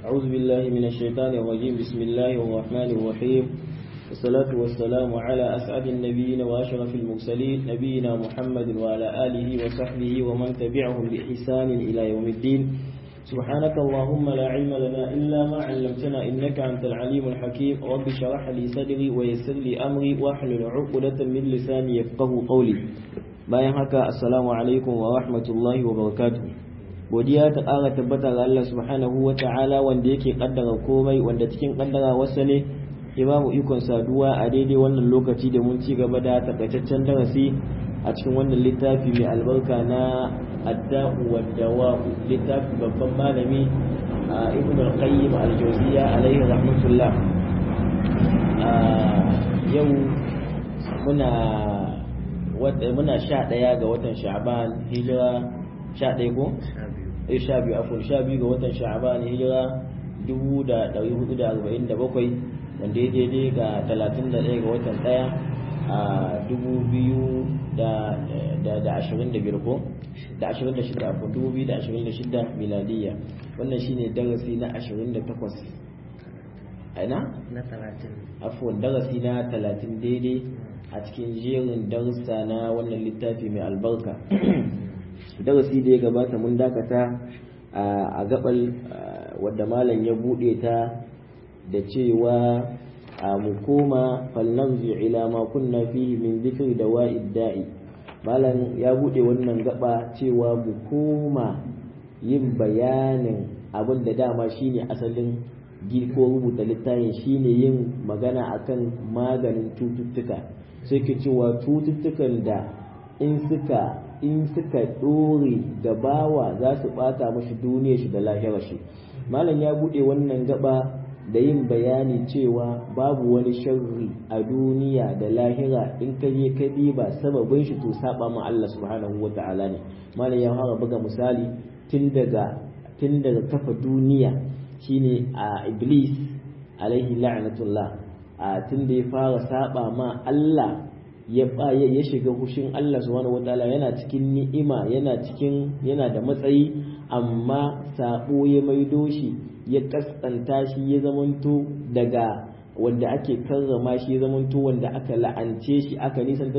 أعوذ بالله من الشيطان الرجيم بسم الله الرحمن الرحيم والصلاة والسلام على أسعد النبيين وأشرف المرسلين نبينا محمد وعلى آله وصحبه ومن تبعهم بإحسان إلى يوم الدين سبحانك اللهم لا علم لنا إلا ما علمتنا إنك أنت العليم الحكيم رب شرح لي صدري ويسر لي أمري واحلل عقدة من لساني يفقه قولي bayan haka assalamu alaikum wa rahmatullahi wa barakatuh godiya ta ƙara tabbata ga Allah subhanahu wa ta'ala wanda yake kaddara komai wanda cikin kaddara wasa ne ya ba mu ikon saduwa a daidai wannan lokaci da mun ci gaba da takaitaccen darasi a cikin wannan littafi mai albarka na adda'u wa dawa littafi babban malami a ibn al-qayyim al-jawziyya alaihi rahmatullah yau muna muna sha ɗaya ga watan sha'ban hijira sha ɗaya ko? eh sha biyu afon sha biyu ga watan sha'ban hijira dubu da ɗari hudu da arba'in da bakwai wanda ya daidai ga talatin da ɗaya ga watan ɗaya a dubu biyu da ashirin da biyar ko? da ashirin da shida afon dubu biyu da ashirin da shida miladiyya wannan shine darasi na ashirin da takwas aina? na talatin afon darasi na talatin daidai a cikin jerin darussa na wannan littafi mai albarka darasi da ya gabata mun dakata a gabal wadda malam ya bude ta da cewa a mu koma falnanzu ila ma kunna fihi min zikri da wa'id da'i malam ya bude wannan gaba cewa mu koma yin bayanin abin da dama shine asalin ko rubuta littafin shine yin magana akan maganin cututtuka sai ke cewa cututtukan da in suka in suka ɗore da bawa za su ɓata mashi duniya shi da lahirar shi malam ya buɗe wannan gaba da yin bayani cewa babu wani sharri a duniya da lahira in ka je ka diba sababin shi to saba ma Allah subhanahu wa ta'ala ne malam ya fara buga misali tun daga tun daga kafa duniya shine a iblis alaihi la'natullah a tun da ya fara saba ma Allah ya ya shiga hushin Allah subhanahu wataala yana cikin ni'ima yana cikin yana da matsayi amma sabo ya maido shi ya kaskanta shi ya zamanto daga wanda ake karrama shi ya zamanto wanda aka la'ance shi aka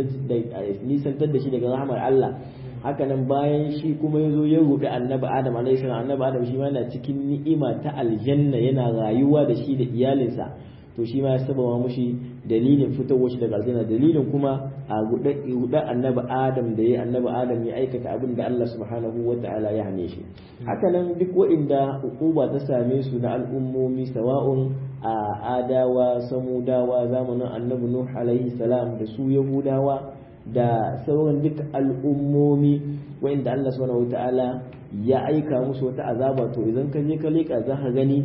nisantar da shi daga rahmar Allah hakanan bayan shi kuma ya zo ya rubi annabi adam alaihi salam annabi adam shi ma yana cikin ni'ima ta aljanna yana rayuwa da shi da iyalinsa to shi ma ya sababa mushi dalilin fitowar shi daga aljanna dalilin kuma a guda annabi adam da ya annabi adam ya aikata abin da Allah subhanahu wa ta'ala ya hane shi haka nan duk wa'inda hukuma ta same su na al'ummomi sawa'un a adawa samudawa zamanin annabi nuh alaihi salam da su yahudawa da sauran duk al'ummomi wa'inda Allah subhanahu wa ta'ala ya aika musu wata azaba to idan ka je ka leka za ka gani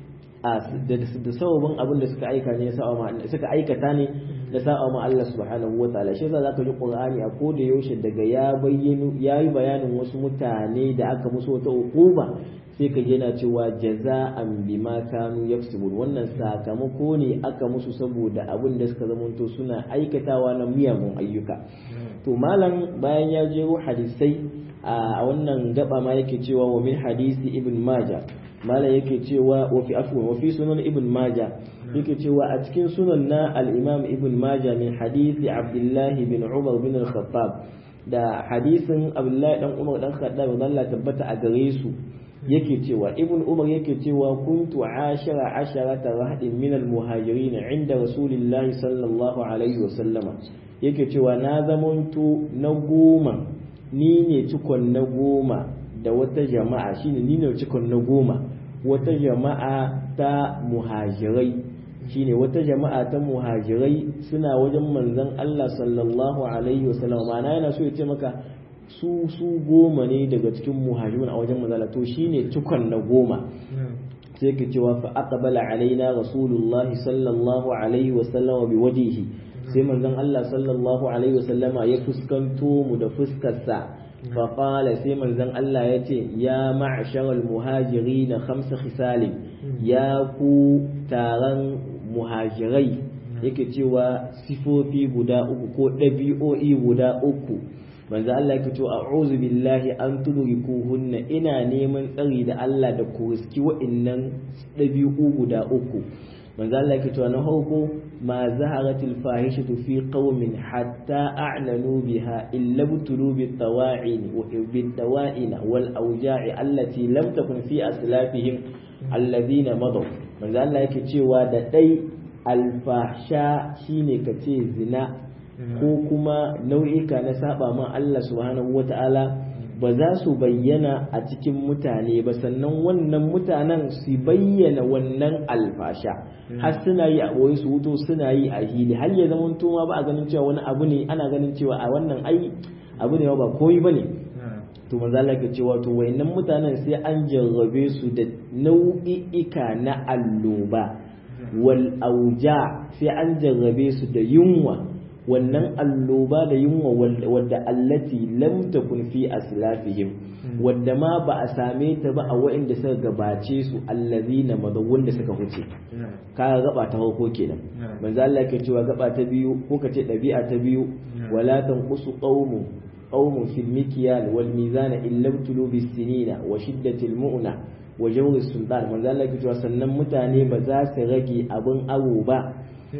da sababin abin da suka aika ne suka aikata ne da sa'a ma Allah subhanahu wataala shi yasa zaka ji Qur'ani a koda yaushe daga ya bayyana yayi bayanin wasu mutane da aka musu wata hukuma sai ka yana cewa jaza'an bima kanu yaksubun wannan sakamako ne aka musu saboda abin da suka zamanto suna aikatawa na miyagun ayyuka to malam bayan ya jero hadisai a wannan gaba ma yake cewa wa min hadisi ibn majah malam yake cewa wa fi afwan wa fi sunan ibn maja yake cewa a cikin sunan na al-imam ibn maja min hadisi abdullahi bin umar bin al-khattab da hadisin abdullahi dan umar dan khattab Allah tabbata a gare su yake cewa ibn umar yake cewa kuntu ashara asharata rahdin min al-muhajirin inda rasulillahi sallallahu alaihi wa sallama yake cewa na zamanto na goma ni ne cikon na goma da wata jama'a shine ni ne cikon na goma wata jama'a ta muhajirai shine wata jama'a ta muhajirai suna wajen manzon Allah sallallahu alaihi wasallam ma'ana yana so ya ce maka su su goma ne daga cikin muhajirun a wajen manzon to shine cikon na goma sai ke cewa fa aqbala alaina rasulullahi sallallahu alaihi wasallam bi wajhihi sai manzon Allah sallallahu alaihi wasallama ya fuskanto mu da fuskarsa فقال سيما زن الله يتي يا معشر المهاجرين خمس خصال يا كو تاران مهاجري yake cewa sifofi guda uku ko ɗabi'o'i guda uku manzo Allah yake to a'udhu billahi an tudrikuhunna ina neman tsari da Allah da ku riski wa'annan dabi'u guda uku manzo Allah yake to na farko ma zaharatil fahishatu fi qaumin hatta a'lanu biha illa butulu bit tawa'in wa bit tawa'in wal awja'i allati lam takun fi aslafihim alladhina madaw manzo Allah yake cewa da dai alfasha shine kace zina ko kuma nau'ika na saba ma Allah subhanahu wata'ala ba za su bayyana a cikin mutane ba sannan wannan mutanen su bayyana wannan alfasha har suna yi a boye su wuto suna yi a hili har ya zama ma ba a ganin cewa wani abu ne ana ganin cewa a wannan ai abu ne ba komai bane to manzo Allah ke cewa to wayannan mutanen sai an jarrabe su da nau'i'ika na alloba wal auja sai an jarrabe su da yunwa wannan alloba da yunwa wadda allati lam takun fi aslafihim wadda ma ba a same ta ba a waɗanda suka gabace su allazina madawun da suka huce ka gaba ta farko kenan manzo Allah ke cewa gaba ta biyu ko ka ce ɗabi'a ta biyu wala tanqusu qaumun qaumun fil mikyal wal mizan illa btulu bis sinina wa shiddatil mu'na wa jawri sultan manzo Allah ke cewa sannan mutane ba za su rage abin awo ba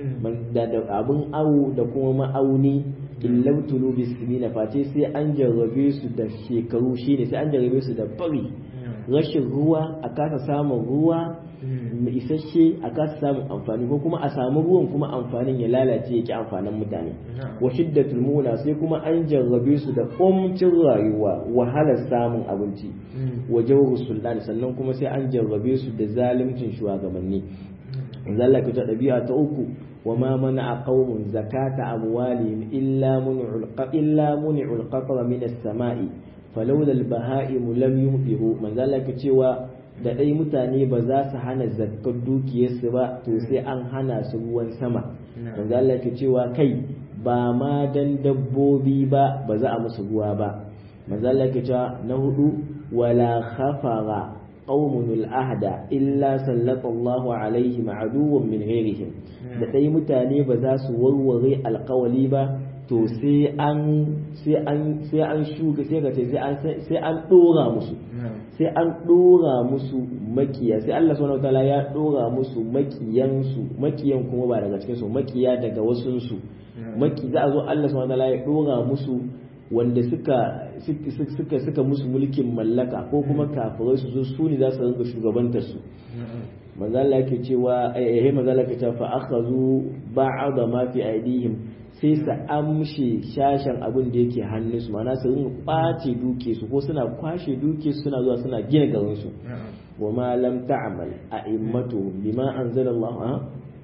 da abin awo da kuma ma'auni illau tulu bisimina face sai an jarrabe su da shekaru shine sai an jarrabe su da bari rashin ruwa a kasa samun ruwa mai isasshe a kasa samun amfani ko kuma a samu ruwan kuma amfanin ya lalace ya ki amfanin mutane wa shiddatul muna sai kuma an jarrabe su da kumcin rayuwa wahalar samun abinci wa jawru sultan sannan kuma sai an jarrabe su da zaluncin shugabanni zalla ta ɗabi'a ta uku wa ma mana a qaumun zakata amwalihim illa mun'ul illa mun'ul qatra min as-sama'i falawla al-baha'im lam yumtihu man zalla ka cewa da dai mutane ba za su hana zakkar dukiyarsu ba to sai an hana su ruwan sama man zalla ka cewa kai ba ma dan dabbobi ba ba za a musu ruwa ba man zalla ka cewa na hudu wala khafara قوم الأهد إلا سلط الله عليهم عدوا من غيرهم da dai mutane ba za su warware alkawali ba to sai an sai an sai an shuka sai ka ce sai an sai an dora musu sai an dora musu makiya sai Allah subhanahu wataala ya dora musu makiyan su makiyan kuma ba daga cikin su makiya daga wasun su maki za a zo Allah subhanahu wataala ya dora musu wanda suka suka suka musu mulkin mallaka ko kuma kafirai su zo su ne za su rinka shugabantar su manzo Allah yake cewa eh eh manzo Allah yake cewa fa akhazu ba'da ma fi aidihim sai su amshe shashan abin da yake hannun su ma'ana su rinka kwace duke su ko suna kwashe duke su suna zuwa suna gina garin su wa ma lam ta'mal a'immatu bima anzalallahu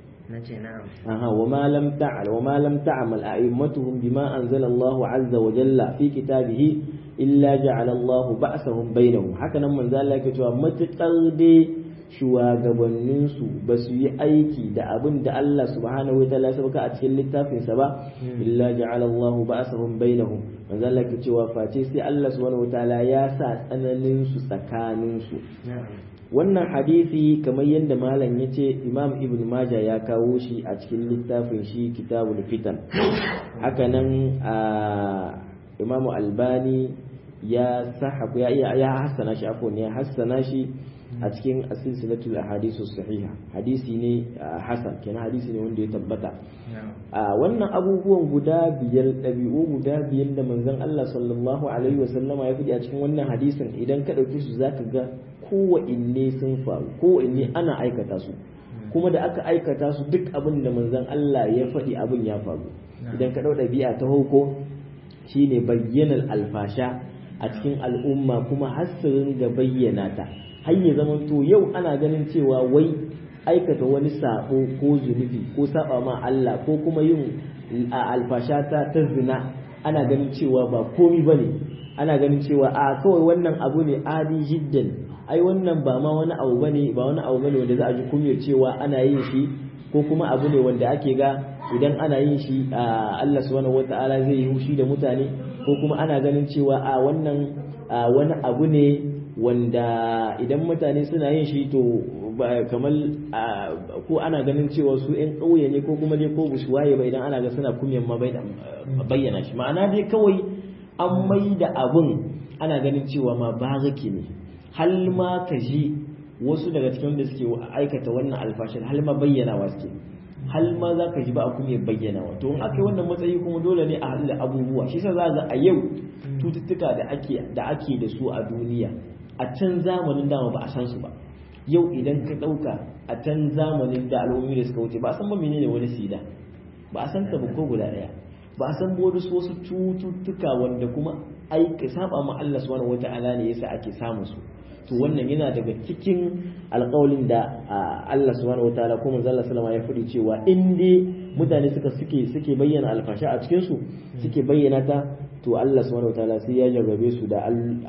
aha wa ma lam ta'al wa ma lam ta'mal a'immatuhum bima anzala Allah azza wa jalla fi kitabihi illa ja'ala Allah ba'sahum bainahum haka nan manzo Allah yake cewa matukar dai shugabannin su ba su yi aiki da abin da Allah subhanahu wa ta'ala sabaka a cikin littafin sa ba illa ja'ala Allah ba'sahum bainahum manzo Allah yake cewa face sai Allah subhanahu wa ta'ala ya sa tsananin su tsakanin su wannan hadisi kamar yadda malam ya ce imam ibn maja ya kawo shi a cikin littafin shi kitabul fitan hakanan a imamu albani ya sahabu ya ya hassana shi afwan ya hassana shi a cikin asilsilatul ahadisu sahiha hadisi ne hasan kenan hadisi ne wanda ya tabbata a wannan abubuwan guda biyar ɗabi'u guda biyar da manzon Allah sallallahu alaihi wasallama ya faɗi a cikin wannan hadisin idan ka ɗauki su zaka ga kowanne sun faru kowanne ana aikata su kuma da aka aikata su duk abin da manzon Allah ya faɗi abin ya faru idan ka ɗau ɗabi'a ta hauko shine bayyanar alfasha a cikin al'umma kuma hasirin ga bayyana ta har ya zama to yau ana ganin cewa wai aikata wani sabo ko zunubi ko saba ma Allah ko kuma yin alfasha ta ta zina ana ganin cewa ba komi bane ana ganin cewa a kawai wannan abu ne adi jiddan ai wannan ba ma wani abu bane ba wani abu bane wanda za a ji kunyar cewa ana yin shi ko kuma abu ne wanda ake ga idan ana yin shi Allah subhanahu wata'ala zai yi hushi da mutane ko kuma ana ganin cewa a wannan wani abu ne wanda idan mutane suna yin shi to kamar ko ana ganin cewa su yan ƙauye ne ko kuma dai ko busu waye ba idan ana ga suna kunyan ma bayyana shi ma'ana dai kawai an mai da abun ana ganin cewa ma baraki ne hal ma ka ji wasu daga cikin wanda suke aikata wannan alfashin hal ma bayyana wa suke hal ma za ka ji ba a kuma bayyana wa to in aka yi wannan matsayi kuma dole ne a haɗu da abubuwa shi sa za ga a yau cututtuka da ake da ake da su a duniya a can zamanin dama ba a san su ba yau idan ka ɗauka a can zamanin da al'ummi da suka wuce ba a san ba menene wani sida ba a san ta ba ko guda ɗaya ba a san bodu wasu cututtuka wanda kuma aika saba ma Allah subhanahu wata'ala ne yasa ake samun su to wannan yana daga cikin alƙawalin da Allah subhanahu wataala ko manzo Allah sallama ya faɗi cewa in dai mutane suka suke suke bayyana alfasha a cikin su suke bayyana ta to Allah subhanahu wataala sai ya jarrabe su da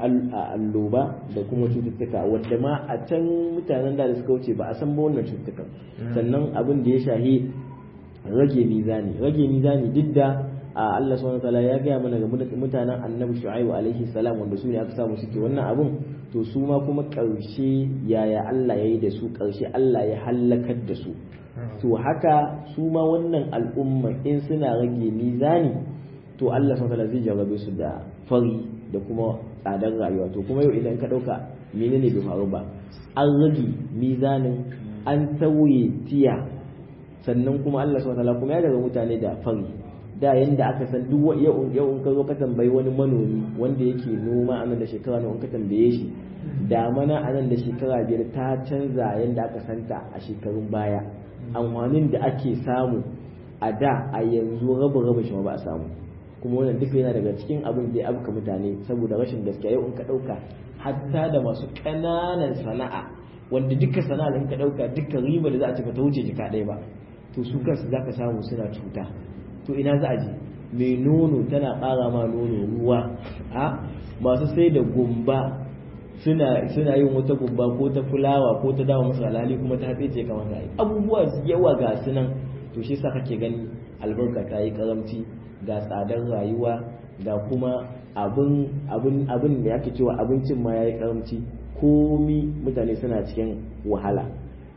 alloba da kuma cututtuka wanda ma a can mutanen da suka wuce ba a san ba wannan cututtukan sannan abin da ya shahi rage mizani rage mizani duk da Allah subhanahu wataala ya gaya mana ga mutanen annabi shu'aibu alaihi salam wanda su ne aka samu suke wannan abun to su ma kuma ƙarshe yaya Allah ya yi da su ƙarshe Allah ya hallakar da su to haka su ma wannan al'umma in suna rage mizani to Allah subhanahu wataala zai jarrabe su da fari da kuma tsadar rayuwa to kuma yau idan ka ɗauka menene bai faru ba an rage mizanin an tauye tiya sannan kuma Allah subhanahu wataala kuma ya daga mutane da fari da yanda aka san duk yau yau in ka zo ka tambayi wani manomi wanda yake noma a nan da shekara nawa in ka tambaye shi damana a nan da shekara biyar ta canza yanda aka santa a shekarun baya amfanin da ake samu a da a yanzu raba raba shi ba a samu kuma wannan duka yana daga cikin abin da ya abuka mutane saboda rashin gaskiya yau in ka ɗauka hatta da masu ƙananan sana'a wanda duka sana'a in ka ɗauka duka riba da za a ci ta wuce jika ɗaya ba to su kansu za ka samu suna cuta to ina za a je mai nono tana ƙara ma nono ruwa a masu sai da gumba suna suna yin wata gumba ko ta fulawa ko ta dawa masu alhali kuma ta hatsi ce kamar ta abubuwa yawa ga su nan to shi sa kake gani albarka ta yi karamci ga tsadar rayuwa ga kuma abin abin abin da yake cewa abincin ma yayi karamci komi mutane suna cikin wahala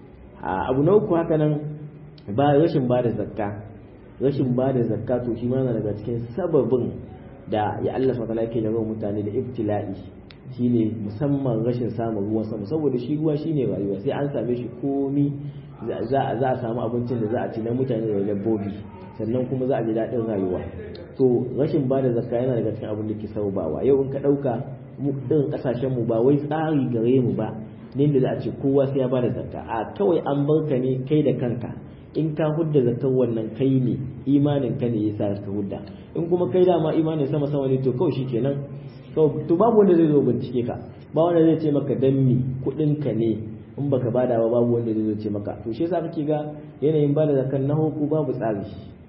abu na uku haka nan ba rashin ba da zakka rashin ba da zakka to shi ma daga cikin sababin da ya Allah subhanahu yake da mutane da ibtila'i shine musamman rashin samun ruwan sama saboda shi ruwa shine rayuwa sai an same shi komi za a samu abincin da za a ci na mutane da dabbobi sannan kuma za a ji daɗin rayuwa to rashin ba da zakka yana daga cikin abin da ke sababawa yau in ka ɗauka mu ɗin ƙasashen mu ba wai tsari gare mu ba ne da za a ce kowa sai ya ba da zakka a kawai an barka ne kai da kanka in ka hudda zakar wannan kai ne imanin ka ne yasa ka hudda in kuma kai dama imanin sama sama ne to kawai shikenan to babu wanda zai zo bincike ka ba wanda zai ce maka dan mi kudin ka ne in baka bada ba babu wanda zai zo ce maka to shi yasa kake ga yanayin bada zakar na hukku babu tsari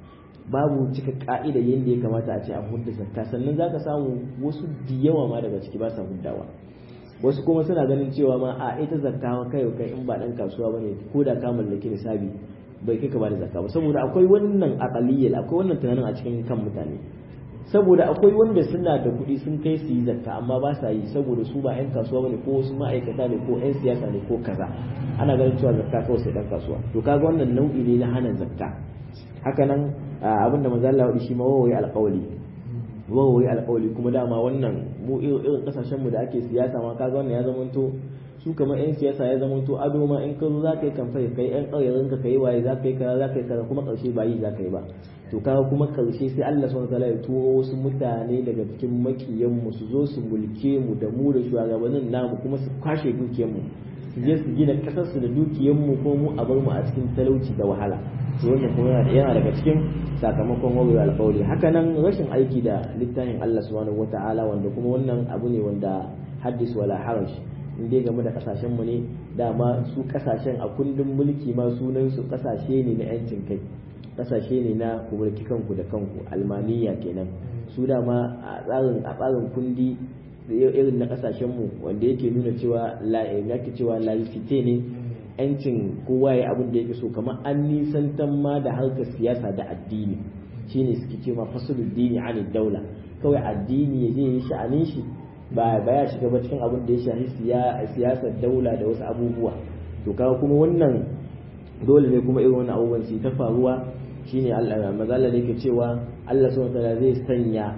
babu cika ka'ida yadda ya kamata a ce a hudda zakka sannan zaka samu wasu da yawa ma daga ciki ba sa huddawa wasu kuma suna ganin cewa ma a ita zakka kai kai in ba dan kasuwa bane ko da ka mallaki nisabi bai kai ka bada zakka ba saboda akwai wannan aqaliyyal akwai wannan tunanin a cikin kan mutane saboda akwai wanda suna da kuɗi sun kai su yi zakka amma ba sa yi saboda su ba 'yan kasuwa bane ko wasu ma'aikata ne ko 'yan siyasa ne ko kaza ana ganin cewa zakka kawai sai dan kasuwa to kaga wannan nau'i ne na hana zakka haka nan abin da manzo Allah shi ma wawaye alƙawli wawaye alƙawli kuma dama wannan mu irin kasashen mu da ake siyasa ma kaga wannan ya zamanto su kamar 'yan siyasa ya zama to ado ma in ka zo za ka yi kamfai kai 'yan ƙauyen ka kai waye za ka yi kaza za ka yi kaza kuma ƙarshe ba yi za ka yi ba to kaga kuma ƙarshe sai Allah subhanahu wataala ya turo wasu mutane daga cikin makiyan mu su zo su mulke mu da mu da shugabannin namu kuma su kwashe dukiyar mu su je su gina kasar su da dukiyar mu ko mu a bar mu a cikin talauci da wahala to wannan kuma yana daga cikin sakamakon wawai alƙawari haka nan rashin aiki da littafin Allah subhanahu wataala wanda kuma wannan abu ne wanda haddis wala haraj in dai game da kasashen mu ne dama su kasashen a kundin mulki ma sunan su kasashe ne na yancin kai kasashe ne na ku mulki kanku da kanku almaniya kenan su dama a tsarin a tsarin kundi irin na kasashen mu wanda yake nuna cewa la yake cewa laicite ne yancin kowa ya abin da yake so kamar an nisantan ma da harkar siyasa da addini shine suke cewa fasulul dini an daula kawai addini ya je yi sha'anin shi ba ba ya shiga ba cikin abin da ya shafi siyasar daula da wasu abubuwa to kaga kuma wannan dole ne kuma irin wannan abubuwan su ta faruwa shine Allah mazalla da yake cewa Allah subhanahu wataala zai sanya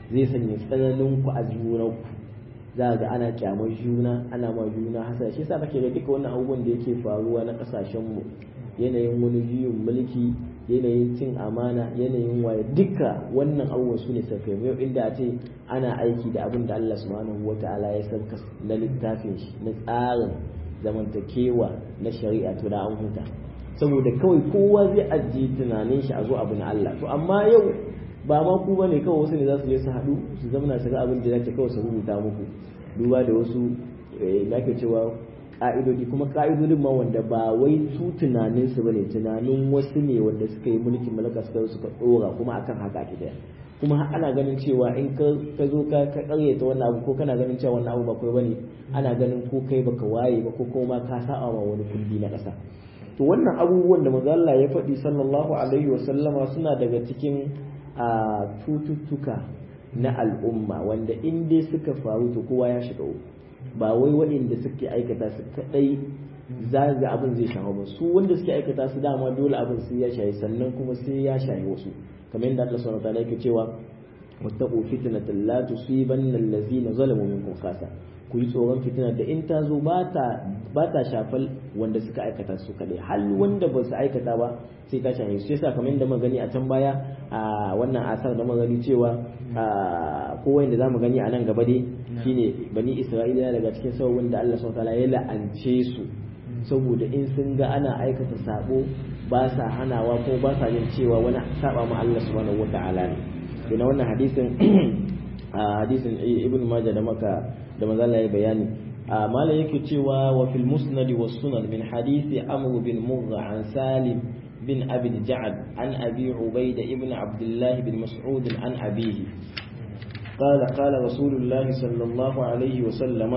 zai sanya tsananin ku a junanku za ga ana kyamar juna ana ma juna hasa shi yasa kake ga duka wannan abubuwan da yake faruwa na kasashen mu yanayin wani juyin mulki yanayin cin amana yanayin waye duka wannan abubuwan su ne sakai yau inda a ce ana aiki da abin da Allah subhanahu wataala ya sarka na littafin shi na tsarin zamantakewa na shari'a to da an huta saboda kawai kowa zai ajiye tunanin shi a zo abu na Allah to amma yau ba ma ku bane kawai wasu ne za su je su haɗu su zamana su ga abin da zai kawai su rubuta muku duba da wasu da ake cewa ka'idodi kuma ka'idodin ma wanda ba wai su tunanin su bane tunanin wasu ne wanda suka yi mulkin mallaka suka suka dora kuma akan haka ake daya kuma ana ganin cewa in ka zo ka ka karyata wannan abu ko kana ganin cewa wannan abu ba kai bane ana ganin ko kai baka waye ba ko kuma ka sa'a ma wani kundi na ƙasa to wannan abubuwan da manzo Allah ya faɗi sallallahu alaihi wa sallama suna daga cikin a cututtuka na al'umma wanda in dai suka faru to kowa ya shiga ba wai waɗanda suke aikata su kadai za ga abin zai shafa ba su wanda suke aikata su dama dole abin sai ya shayi sannan kuma sai ya shayi wasu kamar yadda Allah subhanahu wataala yake cewa wattaqu fitnatan la tusibanna allazina zalamu minkum khasa ku yi tsoron fitinar da in ta zo ba ta shafal wanda suka aikata su kadai hal wanda ba su aikata ba sai ta shafe su yasa kamar yadda magani a can baya a wannan asar da magani cewa ko wanda zamu gani a nan gaba dai shine bani isra'ila daga cikin sababin da Allah subhanahu wataala ya la'ance su saboda in sun ga ana aikata sabo ba sa hanawa ko ba sa jin cewa wani saba ma Allah subhanahu wataala ne ina wannan hadisin hadisin ibn majah da maka da manzo Allah ya bayani mala yake cewa wa fil musnad was sunan min hadisi amr bin murra an salim bin abi ja'ad an abi ubaida ibn abdullah bin mas'ud an abihi قال قال رسول الله صلى الله عليه وسلم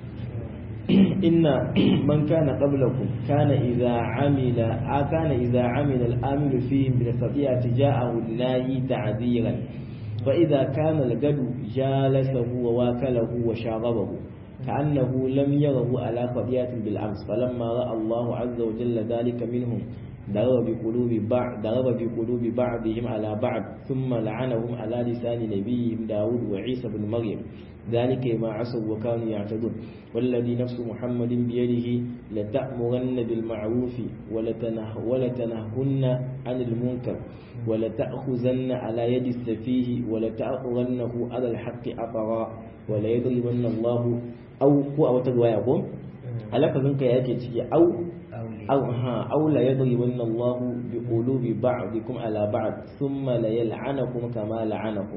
إن من كان قبلكم كان إذا عمل كان إذا عمل الآمل فيهم بالخطيئة جاءه الناهي تعذيرا فإذا كان الجد جالسه وواكله وشاغبه كأنه لم يره على خطيئة بالأمس فلما رأى الله عز وجل ذلك منهم ضرب بقلوب بعض ضرب بقلوب بعضهم على بعض ثم لعنهم على لسان نبيهم داود وعيسى بن مريم ذلك ما عصوا وكانوا يعتدون والذي نفس محمد بيده لتأمرن بالمعروف ولتنه ولتنهن عن المنكر ولتأخذن على يد السفيه ولتأخذنه على الحق أطرا وليضربن الله أو هو أو تقوى على كذنك يأتي أو أو ها أو لا يضربن الله بقلوب بعضكم على بعض ثم ليلعنكم كما لعنكم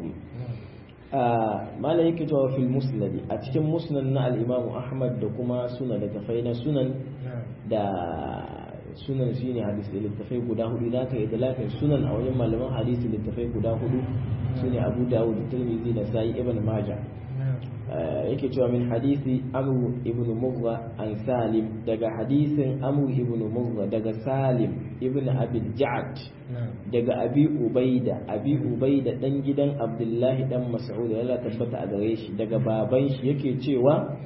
ما لا يكتب في المسند أتكلم مسند الإمام أحمد دكما سنن دكفينا سنن دا sunan shi ne hadisi littafai guda hudu da aka yi dalafin sunan a wajen malaman hadisi littafai guda hudu su ne abu dawud tirmidhi da sa'i ibn maja yake cewa min hadisi amru ibn murra an salim daga hadisin amru ibn murra daga salim ibn abi ja'ad daga abi ubaida abi ubaida dan gidan abdullahi dan mas'ud Allah tabbata a gare shi daga baban shi yake cewa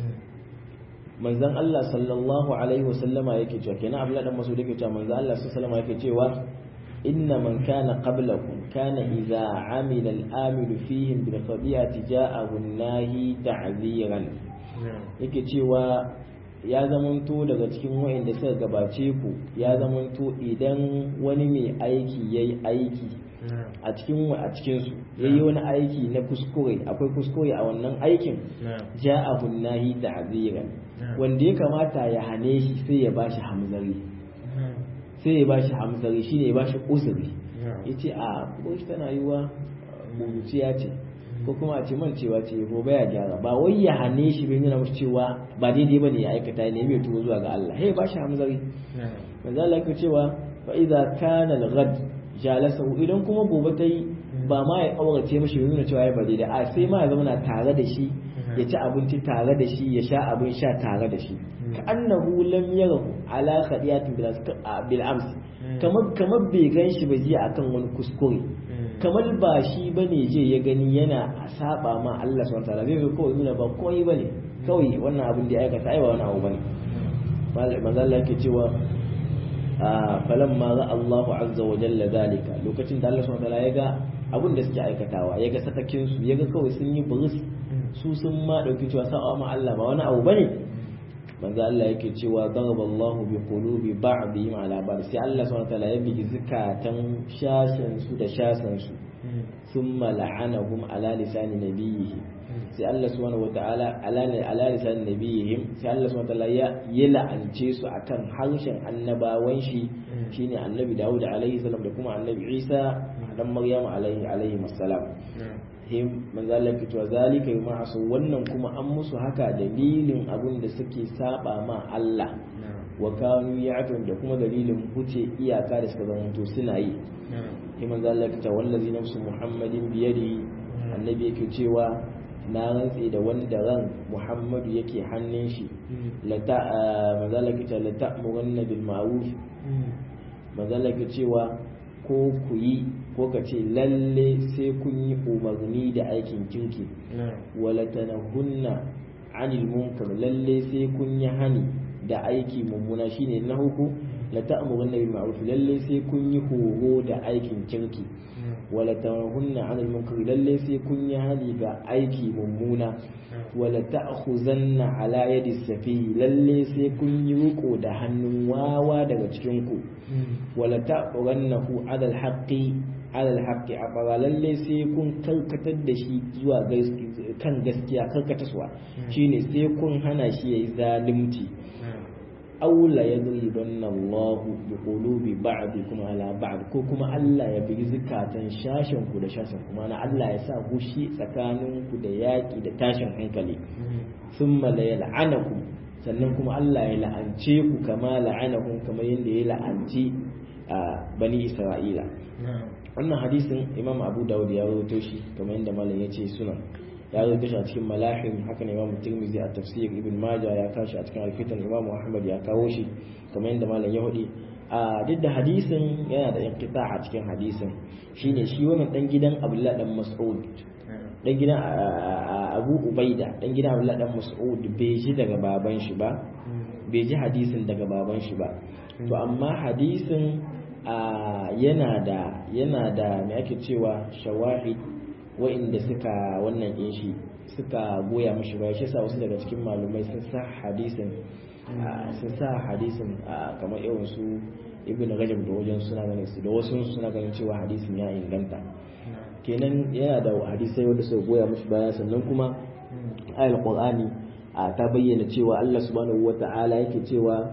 manzon Allah sallallahu alaihi wasallama yake cewa kenan Abdullah dan Mas'ud yake cewa manzon Allah sallallahu alaihi yake cewa inna man kana qablakum kana idza amila al-amil fihim bil khadiyati ja'ahu an-nahi ta'ziran yake cewa ya zamanto daga cikin wa'inda suka gabace ku ya zamanto idan wani mai aiki yayi aiki a cikin a cikin su yayi wani aiki na kuskure akwai kuskure a wannan aikin ja'ahu an-nahi ta'ziran wanda ya kamata ya hane shi sai ya bashi hamzari sai ya bashi hamzari shine ya bashi uzuri yace a ko shi tana yiwa buruciya ce ko kuma a ce mancewa ce ko baya gyara ba wai ya hane shi bai nuna mashi cewa ba daidai bane ya aikata ne bai tuwo zuwa ga Allah hey bashi hamzari manzo Allah yake cewa fa idza kana al-ghad jalasahu idan kuma gobe ta yi ba ma ya kaurace mashi bai nuna cewa ya ba daidai a sai ma ya zama tare da shi ya ci abinci tare da shi ya sha abin sha tare da shi ka annahu lam yarahu ala khadiyatin bil ams kamar kamar bai gan shi ba jiya akan wani kuskure kamar ba shi bane je ya gani yana saba ma Allah subhanahu wataala zai zo kawai nuna ba komai bane kawai wannan abin da ya aikata ai ba wani abu bane manzo Allah yake cewa falamma ra Allahu azza wa jalla zalika lokacin da Allah subhanahu wataala ya ga abin da suke aikatawa ya ga sakakin su ya ga kawai sun yi buris su sun ma dauki cewa sa'a ma Allah ba wani abu bane manzo Allah yake cewa daraballahu bi qulubi ba'dihim ala ba'd sai Allah subhanahu wataala ya bigi zakatan shashan su da shasan su thumma la'anahum ala lisani nabiyhi sai Allah subhanahu wataala ala ala lisani nabiyhim sai Allah subhanahu wataala ya yi la'ance su akan harshen annabawan shi shine annabi Dawud alaihi salam da kuma annabi Isa dan Maryam alaihi alaihi assalam him manzo Allah ke cewa zalika yuma asu wannan kuma an musu haka dalilin abin da suke saba ma Allah wa kanu ya'tun da kuma dalilin huce iyaka da suka zama to suna yi him manzo Allah ke cewa wallazi nafsu muhammadin biyadi annabi yake cewa na rantse da wanda ran muhammadu yake hannun shi la ta manzo Allah ke cewa la ta'murunna bil ma'ruf manzo Allah ke cewa ko ku yi ko ka ce lalle sai kun yi umarni da aikin kirki wala tanahunna anil munkar lalle sai kun yi hani da aiki mummuna shine na huku la ta'muruna bil ma'ruf lalle sai kun yi horo da aikin kirki wala tanahunna anil munkar lalle sai kun yi hani ga aiki mummuna wala ta'khuzanna ala yadi safi lalle sai kun yi riko da hannun wawa daga cikin ku wala ta'qurannahu ala al-haqqi ala al-haqqi a lalle sai kun karkatar da shi zuwa kan gaskiya karkataswa shine sai kun hana shi yayi zalunci aula ya zuribanna Allah bi qulubi ba'dikum ala ba'd ko kuma Allah ya bigi zukatan shashin ku da shashin kuma na Allah ya sa hushi tsakanin ku da yaki da tashin hankali thumma la yal'anakum sannan kuma Allah ya la'ance ku kama la'anahum kamar yadda ya la'anci bani Isra'ila wannan hadisin Imam Abu Dawud ya rawaito shi kamar yadda malam ya ce sunan ya zo shi a cikin malahim haka ne imam tirmidhi a tafsir ibn majah ya kashi a cikin alfitan imam muhammad ya kawo shi kamar yadda malam ya hudi a duk da hadisin yana da inqita a cikin hadisin shine shi wannan dan gidan abdullah dan mas'ud dan gidan abu ubaida dan gidan abdullah dan mas'ud bai ji daga baban shi ba bai ji hadisin daga baban shi ba to amma hadisin yana da yana da me ake cewa shawahid wa'inda suka wannan ɗin shi suka goya mashi baya shi sa wasu daga cikin malumai sun sa hadisin sun sa hadisin kamar irin su ibn rajab da wajen suna ganin su da wasu suna ganin cewa hadisin ya inganta kenan yana da hadisai wanda suka goya mashi baya sannan kuma ayal qur'ani ta bayyana cewa Allah subhanahu wata'ala yake cewa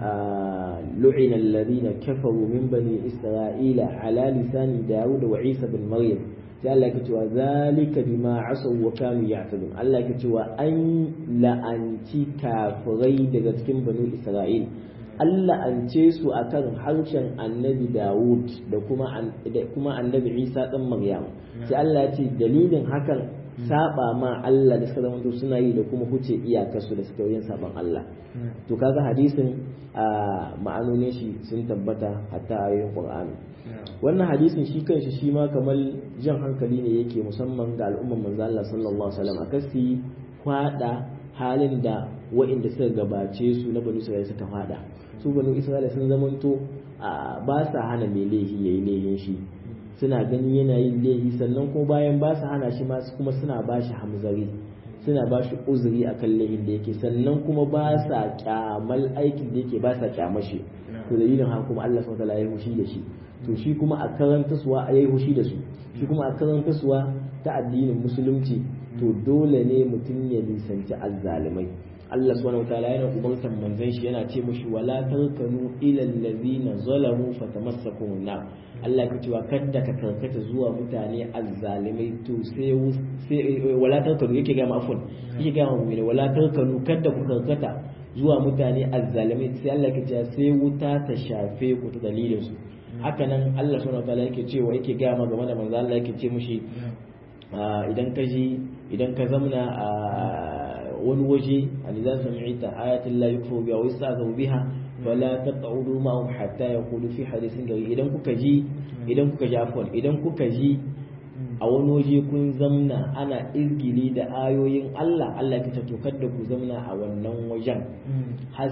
lu'ina alladhina kafaru min bani isra'ila ala lisani dawud wa isa bin maryam sai Allah ya cewa zalika bima asaw wa kanu ya'tadun Allah ya cewa an la'anci kafirai daga cikin banu Isra'il Allah an ce su akan harshen Annabi Dawud da kuma da kuma Annabi Isa dan Maryam sai Allah ya ce dalilin hakan saba ma Allah da suka zamanto suna yi da kuma huce iyakarsu da suka yin saban Allah to kaga hadisin ma'anonin shi sun tabbata hatta ayoyin Qur'ani wannan hadisin shi kanshi shi ma kamar jan hankali ne yake musamman ga al'umman manzo Allah sallallahu alaihi wasallam akasi kwada halin da wa'inda suka gabace su na banu Isra'ila suka fada su banu Isra'ila sun zamanto ba sa hana mai laifi yayi laifin shi suna ganin yana yin laifi sannan kuma bayan ba su hana shi ma kuma suna ba shi hamzari suna ba shi uzuri akan laifin da yake sannan kuma ba sa kyamal aikin da yake ba sa kyamashi to dalilin haka kuma Allah subhanahu wa ta'ala ya hushi da shi to shi kuma a karanta suwa a yi hushi da su shi kuma a karanta suwa ta addinin musulunci to dole ne mutum ya nisanci azzalimai Allah subhanahu wataala yana umartar manzon shi yana ce mushi wala tarkanu ila allazina zalamu fatamassakum na Allah ka cewa kada ka karkata zuwa mutane azzalimai to sai sai wala tarkanu yake ga mafun yake ga mu ne wala tarkanu kada ku karkata zuwa mutane azzalimai sai Allah ka ce sai wuta ta shafe ku ta dalilin su haka nan Allah subhanahu wataala yake cewa yake gaya ma game da manzo Allah yake ce mushi idan ka ji idan ka zamna a wani waje aliza sami'ta ayatul la yukfu biha wa yasta'zu biha fala taq'udu ma'hum hatta yaqulu fi hadithin gari idan kuka ji idan kuka ji afwan idan kuka ji a wani waje kun zamna ana izgili da ayoyin Allah Allah ya ce to kada ku zamna a wannan wajen har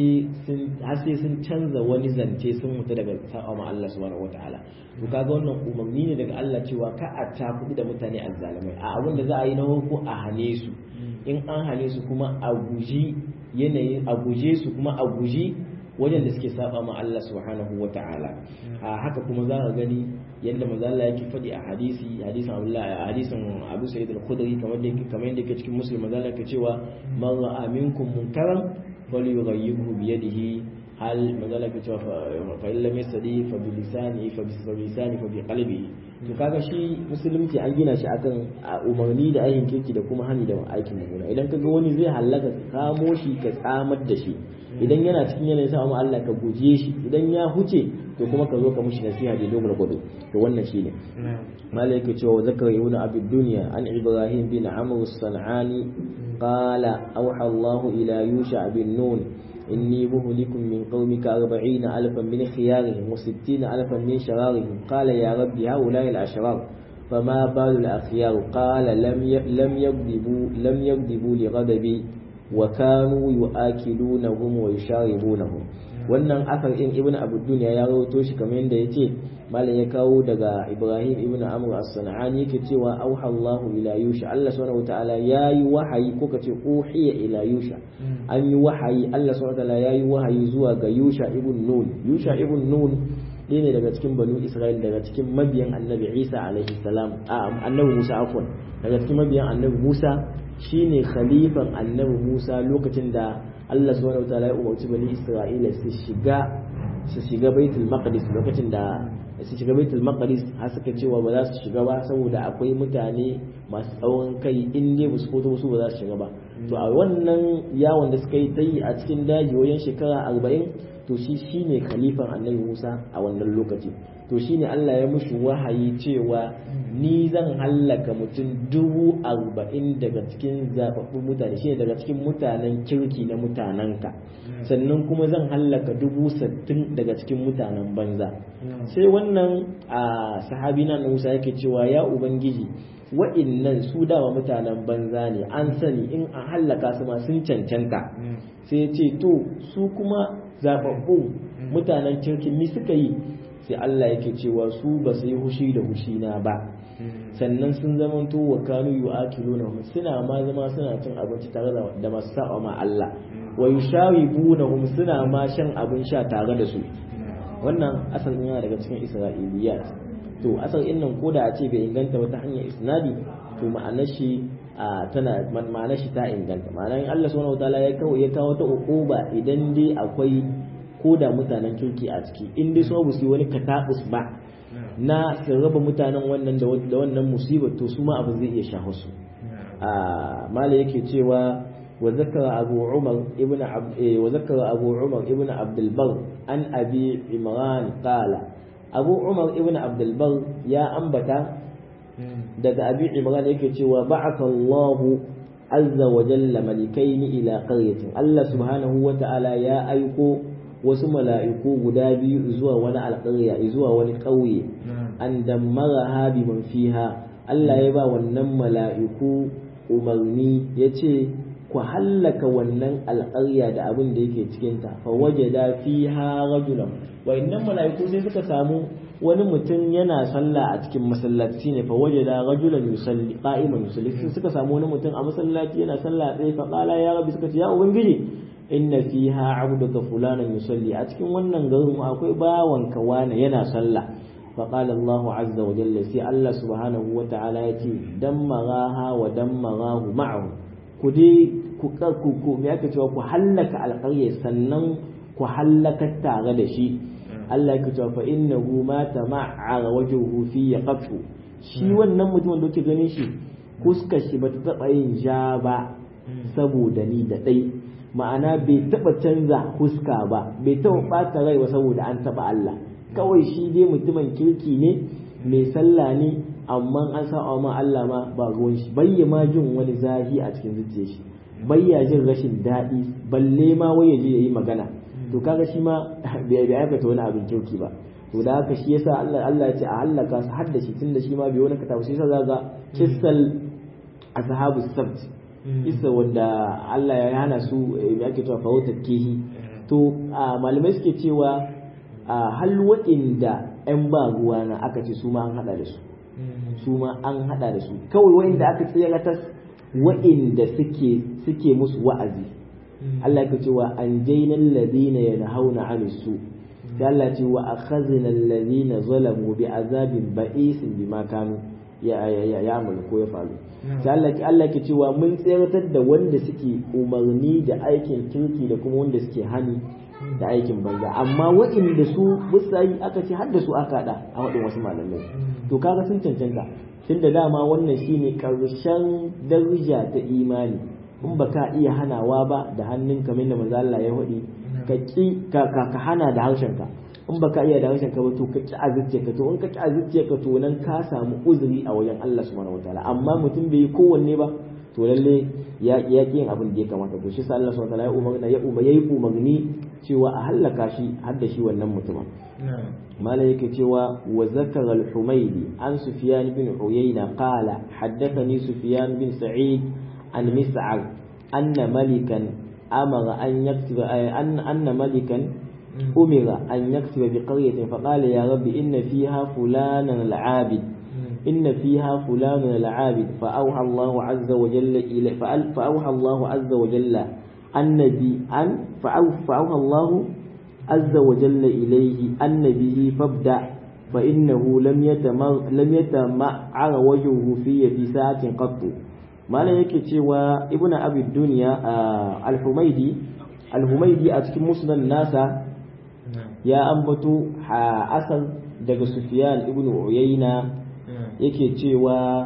sai sun canza wani zance sun mutu daga sa'a ma Allah subhanahu wataala to kaga wannan umarni ne daga Allah cewa ka a ta kuɗi da mutane azzalimai a abin da za a yi na ko a hane su in an hane su kuma a guji yanayin a guje su kuma a guji wajen da suke saba ma Allah subhanahu wa ta'ala a haka kuma za ka gani yadda manzo Allah yake faɗi a hadisi hadisin Abdullah a hadisin Abu Sa'id al-Khudri kamar da yake kamar yadda yake cikin Muslim manzo Allah yake cewa man ra'a minkum munkaran falyughayyirhu bi yadihi hal manzo Allah yake cewa fa in lam yastadi fa bi lisani fa bi lisani fa bi qalbihi to kaga shi musulunci an gina shi akan umarni da aikin kirki da kuma hani da aikin mummuna idan kaga wani zai halaka ka kamo shi ka tsamar da shi idan yana cikin yanayin sa amma Allah ka guje shi idan ya huce to kuma ka zo ka mushi nasiha da dogon gudu to wannan shine malai yake cewa zakar ibn abi dunya an ibrahim bin amr as-sanani qala awha Allah ila yusha bin nun إني مهلك من قومك أربعين ألفا من خيارهم وستين ألفا من شرارهم قال يا رب هؤلاء الأشرار فما بال الأخيار قال لم لم يكذبوا لم يكذبوا لغضبي وكانوا يؤكلونهم ويشاربونهم wannan asar in ibnu abu dunya ya rawaito shi kamar yadda yace malam ya kawo daga ibrahim ibnu amr as-sanani yake cewa auha Allahu ila yusha Allah subhanahu wataala yayi wahayi ko kace uhiya ila yusha an yi wahayi Allah subhanahu wataala yayi wahayi zuwa ga yusha ibn nun yusha ibn nun ɗaya ne daga cikin banu isra'il daga cikin mabiyan annabi isa alaihi salam a annabi musa afwan daga cikin mabiyan annabi musa shine khalifan annabi musa lokacin da Allah subhanahu wataala ya umarci bani Isra'ila su shiga su shiga Baitul Maqdis lokacin da su shiga Baitul Maqdis har suka cewa ba za su shiga ba saboda akwai mutane masu tsawon kai in dai ba su fito su ba za su shiga ba to a wannan yawon da suka yi ta yi a cikin daji wajen shekara arba'in to shi shine khalifan annabi Musa a wannan lokaci to shine Allah ya mushi wahayi cewa ni zan hallaka mutum dubu arba'in daga cikin zababbun mutane shine daga cikin mutanen kirki na mutanenka sannan kuma zan hallaka dubu sattin daga cikin mutanen banza sai wannan a sahabi na Musa yake cewa ya ubangiji wa'innan su dama mutanen banza ne an sani in a hallaka su ma sun cancanta sai ya ce to su kuma zababbun mutanen kirkin mi suka yi sai Allah yake cewa su ba su yi hushi da hushi na ba sannan sun zamanto wa kanu yu'akiluna suna ma zama suna cin abinci tare da masu saba ma Allah wa yusharibunahum suna ma shan abin sha tare da su wannan asalin yana daga cikin isra'iliyat to asalin nan koda a ce bai inganta wata hanyar isnadi to ma'anar shi tana ma'anar shi ta inganta ma'anar in Allah subhanahu wataala ya kawo ya kawo ta uquba idan dai akwai koda mutanen kirki a ciki in dai so su wani katabus ba na su raba mutanen wannan da wannan musibar to su ma abu zai iya shafa su mala yake cewa وذكر أبو عمر ابن عبد وذكر أبو عمر ابن عبد البر عن أبي عمران قال أبو عمر ابن عبد البر يا أنبتا daga abi imran yake cewa ba'atha Allah azza wa jalla malikaini ila qaryatin Allah subhanahu wa ta'ala ya aiko wasu mala'iku guda biyu zuwa wani alƙarya zuwa wani ƙauye an dammara bi man fiha Allah ya ba wannan mala'iku umarni yace ku hallaka wannan alƙarya da abin da yake cikinta fa wajada fiha rajulan wa innan mala'iku sai suka samu wani mutum yana sallah a cikin masallaci ne fa wajada rajulan yusalli qa'iman yusalli sai suka samu wani mutum a masallaci yana sallah tsaye fa qala ya rabbi suka ce ya ubangiji inna fiha abduka fulanan yusalli a cikin wannan garin akwai bawanka wani yana sallah fa qala Allahu azza wa jalla sai Allah subhanahu wa ta'ala yace dammaraha wa dammarahu ma'ahu ku dai ku ku me aka cewa ku hallaka alƙarya sannan ku hallaka tare da shi Allah yake cewa fa innahu ma tama'ara wajhuhu fi yaqtu shi wannan mutumin da kuke ganin shi fuskar shi bata taba yin ja ba saboda ni da dai ma'ana bai taba canza fuska ba bai taba bata rai ba saboda an taba Allah kawai shi dai mutumin kirki ne mai sallah ne amma an sa'a ma Allah ma ba ruwan shi bayya ma jin wani zafi a cikin zuciyar shi bayya jin rashin daɗi balle ma wai ya je yayi magana to kaga shi ma bai aikata wani abin kirki ba to da haka shi yasa Allah Allah ya ce a halaka su hadda shi tunda shi ma bai wani katabu sai yasa ga kissal ashabu sabt isa wanda Allah ya hana su ya ake cewa fawutar kihi to malamai suke cewa hal waɗanda 'yan ba ruwa na aka ce su ma an hada da su su ma an hada da su kawai wa'inda aka tsiratas wa'inda suke suke musu wa'azi Allah ya cewa an jaina alladhina yanhauna 'anil su sai Allah ce wa akhadna alladhina zalamu bi azabin ba'isin bima kanu ya ya ya ko ya faru sai Allah ki Allah ke cewa mun tsiratar da wanda suke umarni da aikin kirki da kuma wanda suke hani da aikin banza amma waɗanda su musayi aka ce har da su aka haɗa a waɗin wasu malamai to kaga sun cancanta tun da dama wannan shine karshen daraja ta imani in ba ka iya hanawa ba da hannun kamar da manzo Allah ya faɗi ka ki ka ka hana da harshenka in ba ka iya da harshenka ba to ka ki azzice ka to in ka ki azzice ka to nan ka samu uzuri a wajen Allah subhanahu wataala amma mutum bai yi kowanne ba to lalle ya ya yin abin da ya kamata to shi sa Allah subhanahu wataala ya umarna ya uba yayi umarni cewa a hallaka shi har da shi wannan mutumin malam yake cewa wa zakara al-humaydi an sufyan bin uyayna qala haddathani sufyan bin sa'id an mis'ar anna malikan amara an yaktuba anna malikan umira an yaktuba bi qaryatin faqala ya rabbi inna fiha fulanan al-abid إن فيها فلان العابد فأوحى الله عز وجل إلى فأوحى الله عز وجل النبي أن فأوحى الله عز وجل إليه النبي فابدأ فإنه لم يتمر لم يتمعر وجهه في في ساعة قط ما لا يكتي ابن أبي الدنيا آه الحميدي الحميدي أتكلم مسلم الناس يا أنبتو أصل دق سفيان ابن عيينة yake cewa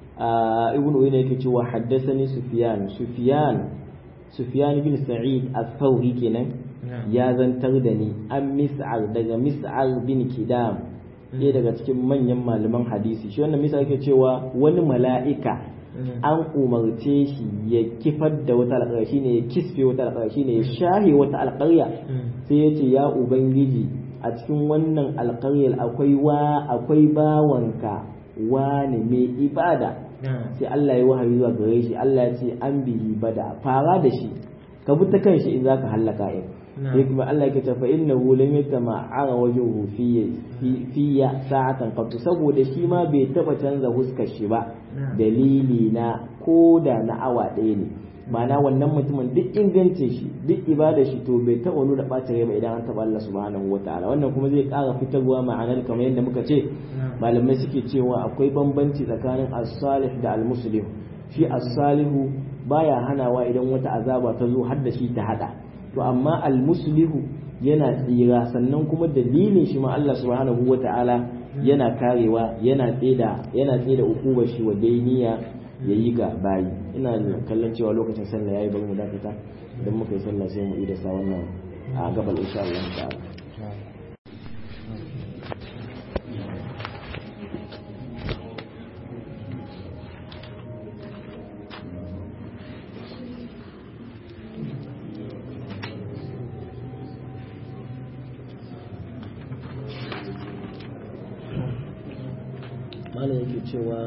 ibn uyayna yake cewa haddathani sufyan sufyan sufyan bin sa'id al-thawri kenan ya zantar da ni an mis'al daga mis'al bin kidam ɗaya daga cikin manyan malaman hadisi shi wannan mis'al yake cewa wani mala'ika an umarce shi ya kifar da wata alƙarya shine ya kisfe wata alƙarya shine ya shahe wata alƙarya sai ya ce ya ubangiji a cikin wannan alƙaryar akwai wa akwai bawanka wane mai ibada sai Allah ya wahayi zuwa gare shi Allah ya ce an bihi bada fara da shi ka bi ta kan shi in zaka hallaka in sai kuma Allah ya ce fa innahu lam yatama'ara wajhuhu fi fiya sa'atan qat saboda shi ma bai taba canza huskar shi ba dalili na koda na awa ɗaya ne ma'ana wannan mutumin duk ingancin shi duk ibada shi to bai taɓa nuna ɓacin rai ba idan an taɓa Allah subhanahu wa ta'ala wannan kuma zai ƙara fitarwa ma'anar kamar yadda muka ce malamai suke cewa akwai bambanci tsakanin as-salih da al-muslim shi as-salihu baya hanawa idan wata azaba ta zo har da shi ta hada to amma al-muslihu yana tsira sannan kuma dalilin shi ma Allah subhanahu wa ta'ala yana karewa yana tseda yana tseda ukubar shi wa dainiya ya yi ga bayi ina kallon cewa lokacin sallah yayi bari mu dakata idan muka yi sallah sai mu ida sa wannan a gabal insha Allah ta'ala malam yake cewa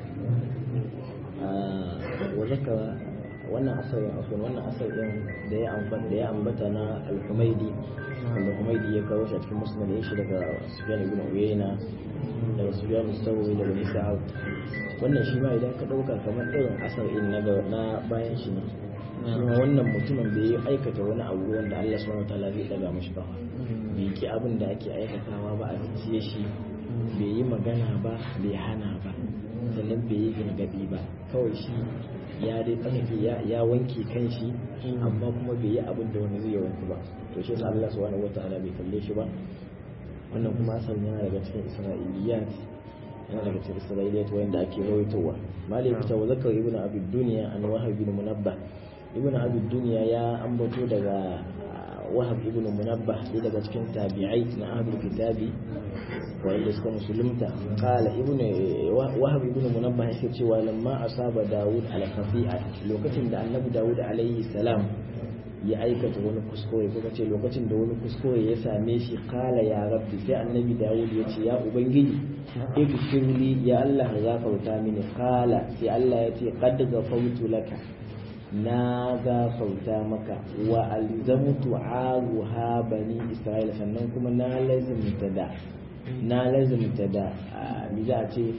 wa zakara wannan asarin akwai wannan asarin da ya ambata da ya ambata na al-Humaydi wanda Humaydi ya kawo shi a cikin musnad ya shi daga Sufyan ibn Uyayna daga Sufyan al-Thawri daga Isa'ab wannan shi ma idan ka dauka kamar irin asarin na na bayan shi ne kuma wannan mutumin bai yi aikata wani abu wanda Allah subhanahu wataala zai daga mashi ba bai ki abin da ake aikatawa ba a zuciye shi bai yi magana ba bai hana ba sannan bai yi gargaɗi ba kawai shi ya dai tsarki ya wanke kan shi amma kuma bai yi abin da wani zai wanke ba to shi yasa Allah subhanahu wataala bai kalle shi ba wannan kuma asal yana daga cikin isra'iliyat yana daga cikin isra'iliyat wanda ake rawaitowa malik ta wa zakar ibnu abi dunya an wahab ibn munabbah ibnu abi dunya ya ambato daga wahab ibn munabbah sai daga cikin tabi'ai na ahlul kitabi wanda suka musulunta qala ibn wahab ibn munabbah yake cewa lamma asaba daud al khafi'a lokacin da annabi daud alaihi salam ya aikata wani kuskure ko ce lokacin da wani kuskure ya same shi kala ya rabbi sai annabi dawud ya ce ya ubangiji igfirli ya Allah gafarta mini kala sai Allah ya ce qad ghafartu laka na gafarta maka wa alzamtu aruha bani isra'ila sannan kuma na lazimta da na lazimta da mi za a ce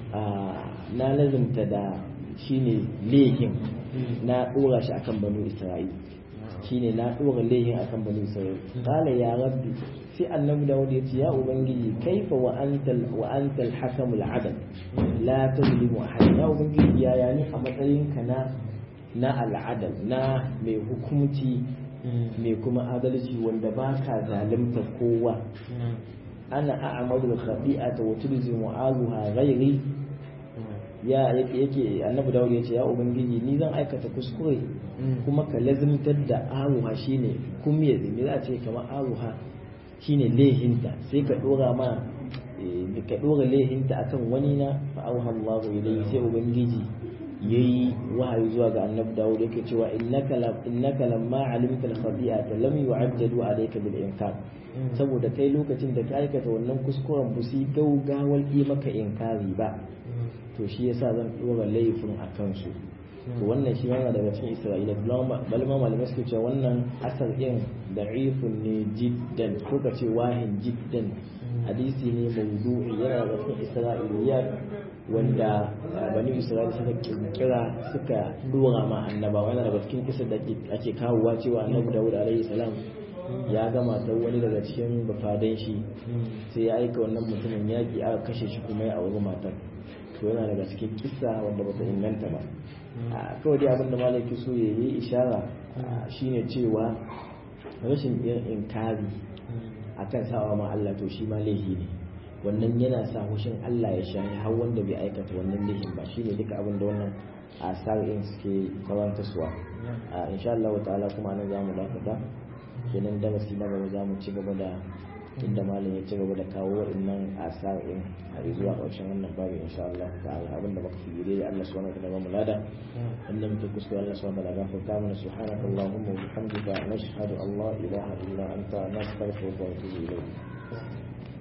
na lazimta da shine lehin na dora shi akan banu isra'ila shine na dora lehin akan banu isra'ila qala ya rabbi sai annabi dawud ya ce ya ubangiji kaifa wa antal wa antal hakamul adl la tuzlimu ahad ya ubangiji ya yani a matsayin ka na na al'adal na mai hukumci mai kuma adalci wanda ba ka zalimta kowa ana a'amadu khati'ata wa tulzimu azuha ghairi ya yake annabi dawud ya ce ya ubangiji ni zan aikata kuskure kuma ka lazimtar da aruha shine kumye me za a ce kamar aruha shine lehinta sai ka dora ma ka dora lehinta akan wani na fa auha Allahu ilayhi sai ubangiji yayi wahayi zuwa ga annabi Dawud yake cewa innaka lam innaka lamma alimta al-khati'ata lam yu'ajjalu alayka bil inkar saboda kai lokacin da ka aikata wannan kuskuren bu sai gaugawar yi maka inkari ba to shi yasa zan dora laifin akan su to wannan shi yana daga cikin Isra'ila balma malamai suke cewa wannan asar din da'ifun ne jiddan ko ka ce wahin jiddan hadisi ne mawdu'i yana daga cikin Isra'iliyat wanda bani Isra'ila suka kirkira suka dora ma annabawa yana daga cikin kisa da ake kawowa cewa annabi Dawud alaihi salam ya gama ta wani daga cikin bafadan shi sai ya aika wannan mutumin yaki aka kashe shi kuma ya auri matar to yana daga cikin kisa wanda bata inganta ba kawai dai abinda malaki so ya yi ishara shine cewa rashin yin inkari akan sawa ma Allah to shi ma laifi ne wannan yana sa hushin Allah ya shahi har wanda bai aikata wannan laifin ba shine duka abin da wannan asar in suke karanta suwa insha Allah ta'ala kuma nan zamu dakata kenan darasi na gaba zamu ci gaba da inda malam ya ci gaba da kawo waɗannan asar in har zuwa ƙarshen wannan babu insha Allah ta'ala abin da baka figire Allah subhanahu wa ta'ala mu lada inda muke kuskure Allah subhanahu wa ta'ala gafarta mana subhanaka allahumma wa bihamdika nashhadu an la ilaha illa anta nastaghfiruka wa natubu ilayk